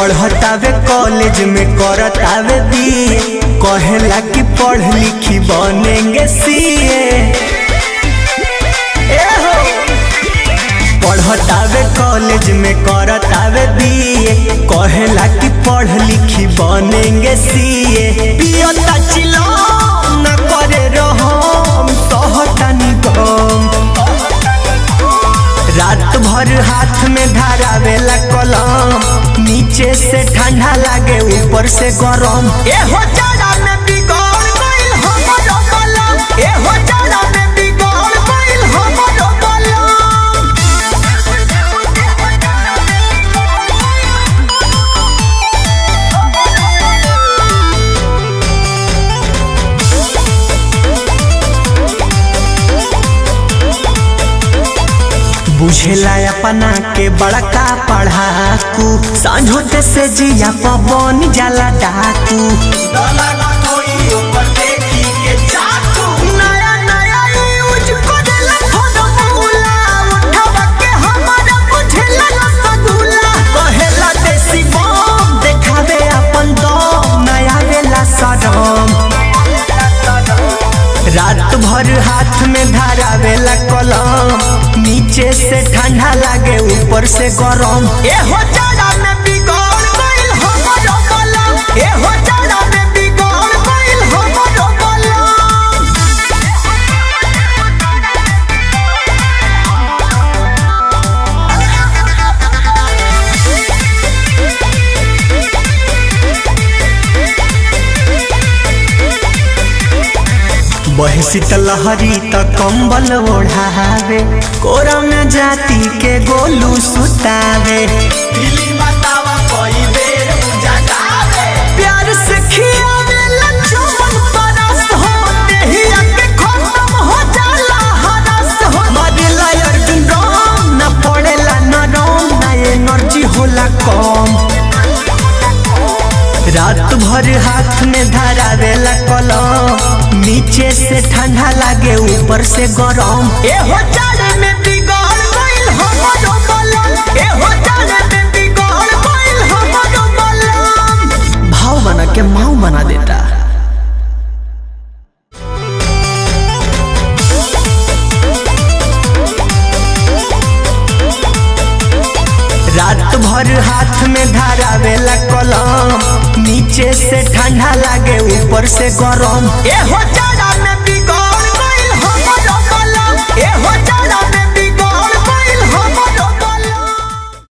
पढ़तावे college में करतावे BA कहेला कि पढ़ लिखी बनेंगे सीए ए हो पढ़तावे कॉलेज में करतावे बीए कहेला कि पढ़ लिखी बनेंगे सीए पियता चिलो न करे रहम सहतानी गम रात भर हाथ में धारावेला कलम नीचे से ठंडा लागे ऊपर से गरम ए हो जाड़ा में बिगड़ गइल हमरो कलम ए हो जाड़ा में बिगड़ गइल हमरो कलम बुझेला अपना के बड़का पढ़ाकू सांझोते से जिया पवन जाला डाकू नया नया यूज करेला फॉर्मूला, उठावा के हमारा बुझेला रसगुल्ला। कहेला देसी बम, देखावे अपन दम, नया वेला सरम रात भर हाथ में धारावेला कलम नीचे से ठंडा लागे ऊपर से गरम ए हो जाड़ा में बिगड़ गइल हमरो कलम ए हो जाड़ा में बिगड़ गइल हमरो कलम बहे शीतलहरी त कंबल ओढ़ावे कोरा में जाति के गोलू सुतावे प्यार से खियावे लच्छमन परस हो देहिया के खत्म हो जाला हरस हो मरेला अर्जुन राम न पड़ेला नरम ना एनर्जी होला कम रात भर हाथ में धरावेला कलम नीचे से ठंडा लागे ऊपर से गरम ए हो जाड़े में बिगड़ गइल हमरो कलम ए हो जाड़े में बिगड़ गइल हमरो कलम भाव बना के माऊ बना देता रात भर हाथ में धारावेला कलम नीचे से ठंडा लागे ऊपर से गरम ए हो जाड़ा